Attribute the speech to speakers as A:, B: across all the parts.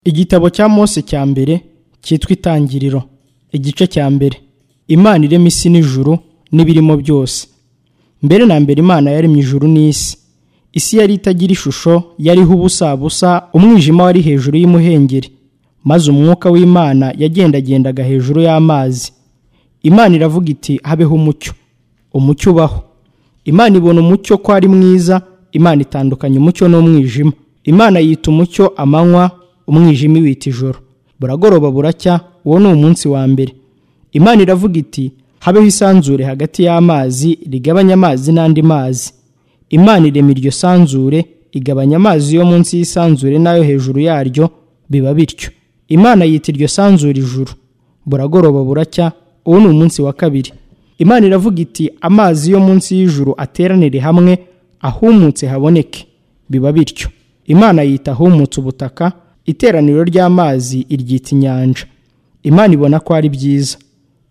A: Igitabo cya Mose cya mbere cyitwa Itangiriro, igice cya mbere. Imana irema isi n'ijuru n'ibirimo byose. Mbere na mbere Imana yaremye ijuru n'isi. Isi yari itagira ishusho, yariho ubusabusa, umwijima wari hejuru y'umuhengeri. Maze umwuka w'Imana yagendagendaga hejuru y'amazi. Imana iravuga iti habeho umucyo. Umucyo ubaho. Imana ibona umucyo ko ari mwiza, Imana itandukanya umucyo n'umwijima. Imana yita umucyo amanywa, umwijima iwita ijoro. Buragoroba buracya, uwo ni umunsi wa mbere. Imana iravuga iti habeho isanzure hagati y'amazi rigabanya amazi n'andi mazi. Imana irema iryo sanzure igabanya amazi yo munsi y'isanzure n'ayo hejuru yaryo biba bityo. Imana yita iryo sanzure ijuru. Buragoroba buracya, uwo ni umunsi wa kabiri. Imana iravuga iti amazi yo munsi y'ijuru ateranire hamwe ahumutse haboneke biba bityo imana yita ahumutse ubutaka iteraniro ry'amazi iryita inyanja imana ibona ko ari byiza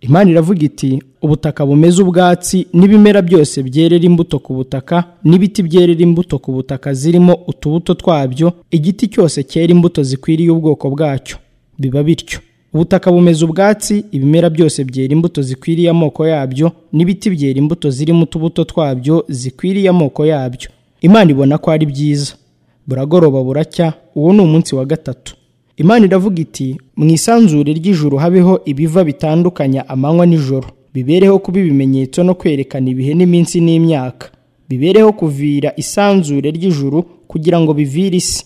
A: imana iravuga iti ubutaka bumeze ubwatsi n'ibimera byose byerera imbuto ku butaka n'ibiti byerera imbuto ku butaka zirimo utubuto twabyo igiti cyose cyera imbuto zikwiriye ubwoko bwacyo biba bityo ubutaka bumeze ubwatsi ibimera byose byera imbuto zikwiriye amoko yabyo n'ibiti byera imbuto zirimo utubuto twabyo zikwiriye amoko yabyo imana ibona ko ari byiza buragoroba buracya uwo ni umunsi wa gatatu imana iravuga iti mu isanzure ry'ijuru habeho ibiva bitandukanya amanywa n'ijoro bibereho kuba ibimenyetso no kwerekana ibihe n'iminsi n'imyaka bibereho kuvira isanzure ry'ijuru kugira ngo bivire isi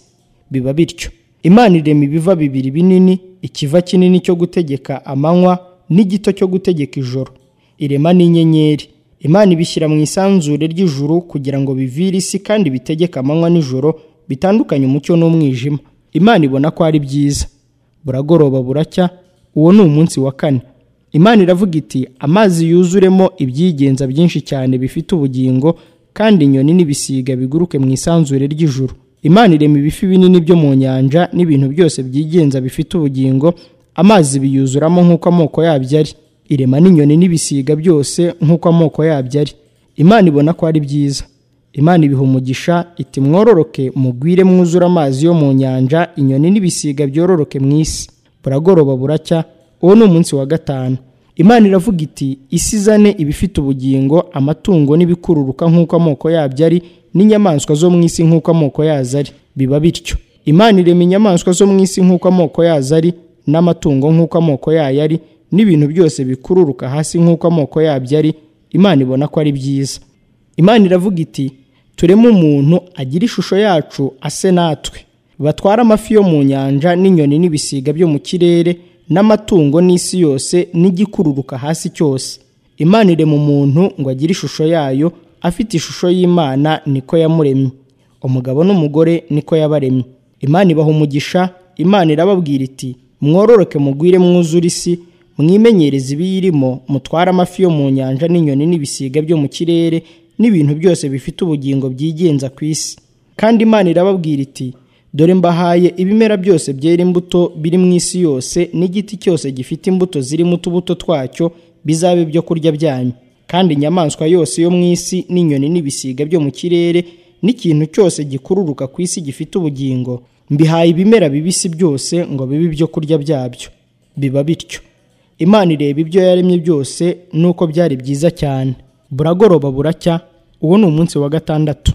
A: biba bityo imana irema ibiva bibiri binini ikiva kinini cyo gutegeka amanywa n'igito cyo gutegeka ijoro irema n'inyenyeri imana ibishyira mu isanzure ry'ijuru kugira ngo bivire isi kandi bitegeke amanywa n'ijoro bitandukanye umucyo n'umwijima imana ibona ko ari byiza buragoroba buracya uwo ni umunsi wa kane imana iravuga iti amazi yuzuremo ibyigenza byinshi cyane bifite ubugingo kandi inyoni n'ibisiga biguruke mu isanzure ry'ijuru imana irema ibifi binini byo mu nyanja n'ibintu byose byigenza bifite ubugingo amazi biyuzuramo nk'uko amoko yabyo ari irema n'inyoni n'ibisiga byose nk'uko amoko yabyo ari imana ibona ko ari byiza imana ibiha umugisha iti mwororoke mugwire mwuzure amazi yo mu nyanja inyoni n'ibisiga byororoke mu isi buragoroba buracya uwo ni umunsi wa gatanu imana iravuga iti isi izane ibifite ubugingo amatungo n'ibikururuka nk'uko amoko yabyo ari n'inyamaswa zo mu isi nk'uko amoko yazo ari biba bityo imana irema inyamaswa zo mu isi nk'uko amoko yazo ari n'amatungo nk'uko amoko yayo ari n'ibintu byose bikururuka hasi nk'uko amoko yabyo ari imana ibona ko ari byiza imana iravuga iti tureme umuntu agira ishusho yacu ase natwe batware amafi yo mu nyanja n'inyoni n'ibisiga byo mu kirere n'amatungo n'isi yose n'igikururuka hasi cyose imana irema umuntu ngo agire ishusho yayo afite ishusho y'imana niko yamuremye umugabo n'umugore niko yabaremye imana ibaha umugisha imana irababwira iti mwororoke mugwire mwuzure isi mwimenyereze ibiyirimo mutware amafi yo mu nyanja n'inyoni n'ibisiga byo mu kirere n'ibintu byose bifite ubugingo byigenza ku isi kandi imana irababwira iti dore mbahaye ibimera byose byera imbuto biri mu isi yose n'igiti cyose gifite imbuto zirimo utubuto twacyo bizabe ibyo kurya byanyu kandi inyamaswa yose yo mu isi n'inyoni n'ibisiga byo mu kirere n'ikintu cyose gikururuka ku isi gifite ubugingo mbihaye ibimera bibisi byose ngo bibe ibyo kurya byabyo biba bityo imana ireba ibyo yaremye byose nuko byari byiza cyane buragoroba buracya uwo ni umunsi wa gatandatu